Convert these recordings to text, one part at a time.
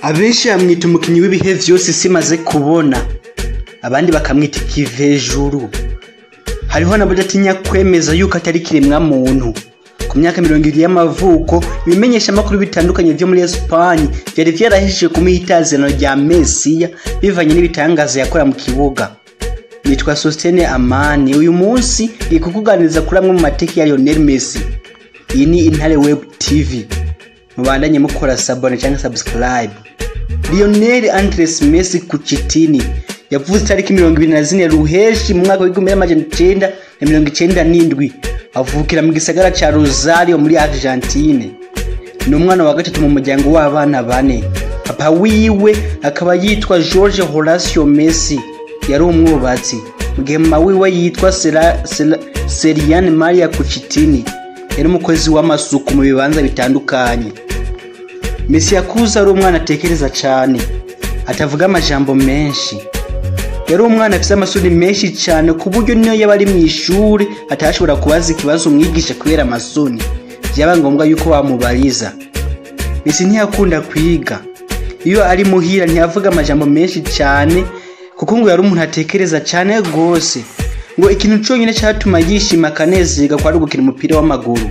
abenshi bamwita umukinnyi w'ibihe vyose isi imaze kubona abandi bakamwita ikivejuru hariho n'abadatinya kwemeza yuko atari kiremwa muntu ku myaka mirongo ibiri y'amavuko ibimenyesha amakuru bitandukanye vyo muri esipanye vyari vyarahishije kumuha itazirano rya mesiya bivanye n'ibitangaza yakora mu kibuga nitwa sostene amani uyu munsi iri kukuganiriza kuri amwe mu mateki ya lionel messi iyi ni intare web tv mubandanye mukora sabone cyangwa subscribe lionel andres messi kucitini yavuze itariki mirongo ibiri na zine ruheshi mu mwaka w'igihumbi n'amajana icenda na mirongo icenda n'indwi avukira mu gisagara ca rosario muri argentine ni umwana wa gatatu mu muryango w'abana bane papa wiwe akaba yitwa george horacio messi yari umwubatsi mu gihe mama wiwe yitwa Sera- Sera- seriane maria kucitini yari umukozi w'amasuku mu bibanza bitandukanye messi yakuze ari umwana atekereza cane atavuga amajambo menshi yari umwana afite amasuri menshi cyane ku buryo niyo yaba ari mu ishuri atashobora kubaza ikibazo umwigisha kubera amasoni byaba ngombwa yuko wamubariza Messi ntiyakunda kwiga iyo ari muhira ntiyavuga amajambo menshi cyane kuko ngo yari umuntu atekereza cyane rwose ngo ikintu cyonyine cyatuma yishima akanezerwa kwari gukina umupira w'amaguru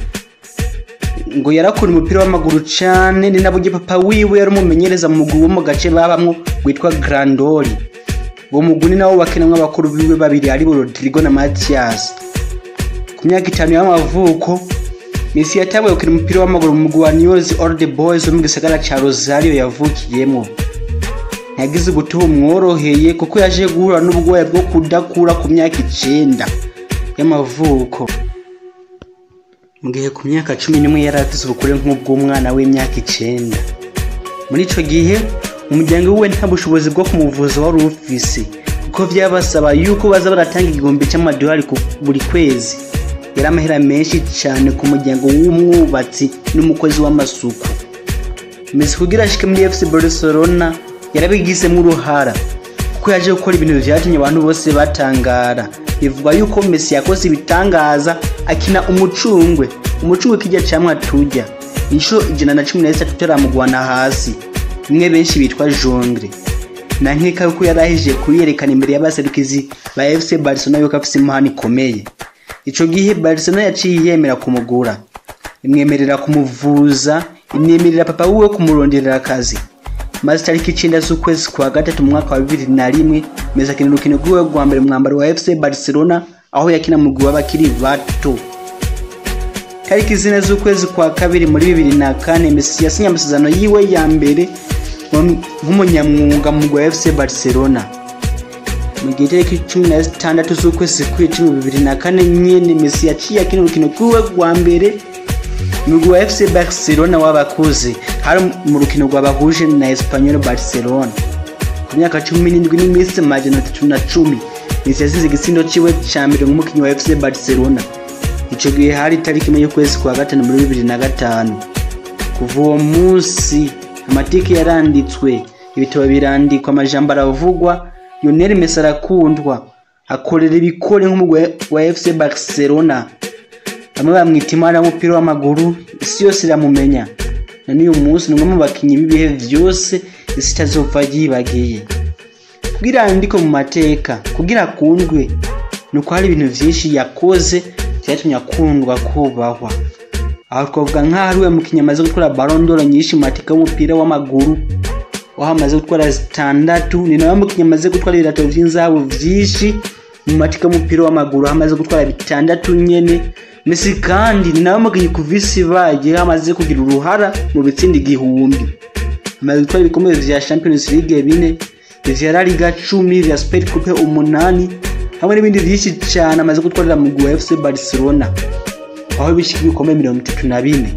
ngo yarakunda umupira w'amaguru cyane ni nabwo papa wiwe yari umumenyereza mu mugwi wo mu gace babamwo witwa grandori uwo mugwi ni nawo bakinamwo abakuru biwe babiri aribo rodrigo na matiyasi ku myaka itanu y'amavuko Messi yatanguye gukina umupira w'amaguru mu mugwi wa News Old Boys wo mu gisagara ca Rosario yavukiyemwo ntiyagize ubutuhu mworoheye kuko yaje guhura n'ubwoya bwo kudakura ku myaka icenda y'amavuko mu gihe ku myaka cumi n'imwe yari afise ubukure nk'ubw'umwana w'imyaka icenda muri ico gihe umuryango wiwe nta bushobozi bwo kumuvuza wari ufise kuko vyabasaba yuko baza baratanga igihumbi c'amadolari ku buri kwezi yari amahera menshi cyane ku muryango w'umwubatsi n'umukozi w'amasuku Messi kugira ashike muri FC Barcelona yarabigizemo uruhara kuko yaje gukora ibintu vyatumye abantu bose batangara bivugwa yuko Messi yakoze ibitangaza akina umucungwe umucungwe kijya camwa turya inshuro ijana na cumi na zitatu taramugwana hasi bimwe benshi bitwa jongre na nkeka yuko yari ahije kuyerekana imbere y'abaserukizi ba FC Barcelona yuko afise impano ikomeye ico gihe Barcelona yaciye yemera kumugura imwemerera kumuvuza imwemerera papa wiwe kumuronderera akazi maze tariki icenda z'ukwezi kwa gatatu mu mwaka wa bibiri na rimwe Messi akina urukino rwiwe rwa mbere mu mwambaro wa FC Barcelona aho yakina mu mugwi w'abakiri bato tariki zine z'ukwezi kwa kabiri muri bibiri na kane Messi yasinye amasezerano yiwe ya mbere mu- nk'umunyamwuga mu mugwi wa FC Barcelona mu gihe tariki cumi na zitandatu z'ukwezi kw'icumi bibiri na kane nyene Messi yaciye akina urukino rwiwe rwa mbere mu mugwi wa FC Barcelona w'abakuze hari mu rukino rwabahuje na Espanyol Barcelona ku myaka cumi n'indwi n'iminsi majana atatu na cumi Messi yasize igitsindo ciwe ca mbere nk'umukinyi wa FC Barcelona ico gihe hari itariki imwe y'ukwezi kwa gatanu muri bibiri na gatanu kuva uwo munsi amateka yaranditswe ibitabo birandikwa amajambo aravugwa Lionel Messi arakundwa akorera ibikore nk'umugwi wa FC Barcelona bamwe bamwita imana y'umupira w'amaguru isi yose iramumenya na n'uyu munsi ni umwe mu bakinnyi b'ibihe vyose isi itazopfa yibagiye kugira yandikwe mu mateka kugira akundwe ni uko hari ibintu vyinshi yakoze vyatumye akundwa kubahwa aho twavuga nk'aho ari we mukinnyi amaze gutwara Ballon d'Or nyinshi mu mateka y'umupira w'amaguru aho amaze gutwara zitandatu ni nawe mukinnyi amaze gutwara ibirato vy'inzahabu vyinshi mu mateka y'umupira w'amaguru aho amaze gutwara bitandatu nyene Messi kandi ni nawe mukinnyi kuva isi ibaye aho amaze kugira uruhara mu bitsinda igihumbi amaze gutwara ibikombe vya Champions League bine ivya La Liga cumi ivya Super Coupe umunani hamwe n'ibindi vyinshi cane amaze gutwarira mu mugwi wa FC Barcelona aho bishika ibikombe mirongo itatu na bine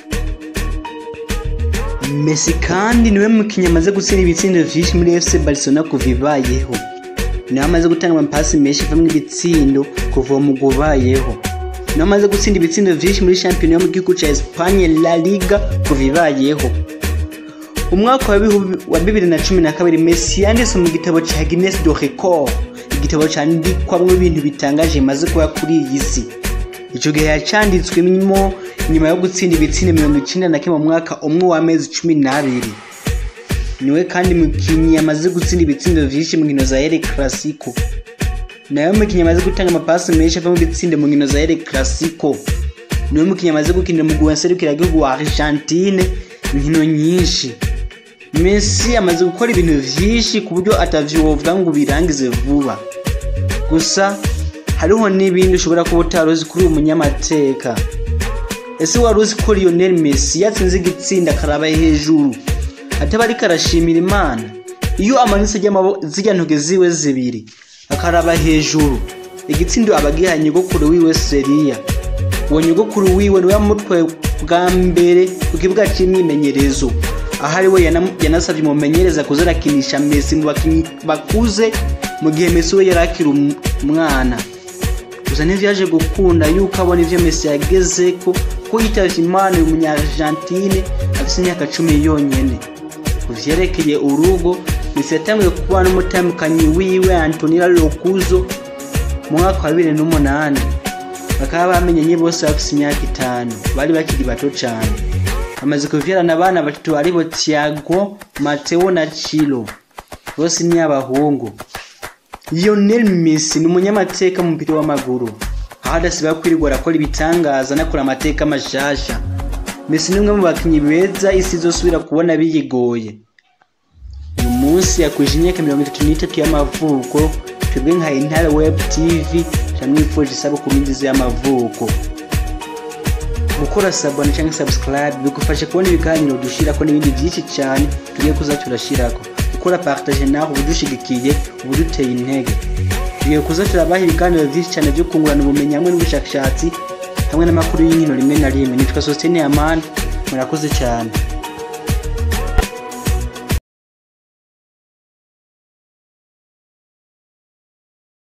Messi kandi niwe mukinnyi amaze gutsinda ibitsindo vyinshi muri FC Barcelona kuva ibayeho niwe amaze gutanga amapasi menshi avamwo ibitsindo kuva uwo mugwi ubayeho niwe amaze gutsinda ibitsindo vyinshi muri shampiyona yo mu gihugu ca Espagne La Liga kuva ibayeho umwaka wa bihu- wa bibiri na cumi na kabiri Messi yanditse mu gitabo ca Guinness de Record igitabo candikwamwo ibintu bitangaje bimaze kuba kuri iyi si ico gihe yacanditswemo nyuma yo gutsinda ibitsindo mirongo icenda na kimwe mu mwaka umwe w'amezi cumi n'abiri niwe kandi mukinyi yamaze gutsinda ibitsindo vyinshi mu nkino za El Clasico nawe mukinyi amaze gutanga amapasi menshi ava mu bitsindo mu nkino za El Clasico niwe mukinyi amaze gukinira mu guha serukiragihugu wa Argentine inkino nyinshi Messi amaze gukora ibintu vyinshi ku buryo atavyo wovuga ngo birangize vuba gusa hariho n'ibindi ushobora kuba utari uzi kuri uyu munyamateka ese wari uzi ko Lionel Messi yatsinze igitsinda akaraba hejuru ataba ariko arashimira imana iyo amanitse zirya ntoke ziwe zibiri akaraba hejuru igitsindo aba agihaye nyogokuru wiwe seriya uwo nyogokuru wiwe niwe yamutwaye bwa mbere ku kibuga cy'imyimenyerezo aho ari we yanasabye umumenyereza kuza arakinisha Messi mu bakinnyi bakuze mu gihe Messi we yari akiri umwana gusa ntivyaje gukunda yuko abona ivyo Messi yageze ko ko yitavye imana uyu munya-Argentine afise imyaka cumi yonyene ku vyerekeye urugo Messi yatanguye kuba n'umutambukanyi wiwe Antonella Locuzo mu mwaka wa bibiri n'umunani bakaba bamenyanye bose bafise imyaka itanu bari bakiri bato cane bamaze kuvyarana abana batatu aribo Thiago Mateo na Chilo bose ni abahungu Lionel Messi ni umunyamateka mu mupira w'amaguru aho adasiba kwirirwa arakora ibitangaza anakora amateka mashasha Messi ni umwe mu bakinyi beza isi izosubira kubona biyigoye uyu munsi yakwije imyaka mirongo itatu n'itatu y'amavuko twebwe nka Intare Web TV turamwifuje isabukuru nziza y'amavuko gukora sabone cyangwa subscribe bigufasha kubona ibiganiro dushirako n'ibindi byinshi cyane tugiye kuza turashirako gukora partage naho ubudushigikiye ubuduteye intege tugiye kuza turabaha ibiganiro byinshi cyane byo kungurana ubumenyi hamwe n'ubushakashatsi hamwe n'amakuru y'inkino rimwe na rimwe nitwa Sostene Amani murakoze cyane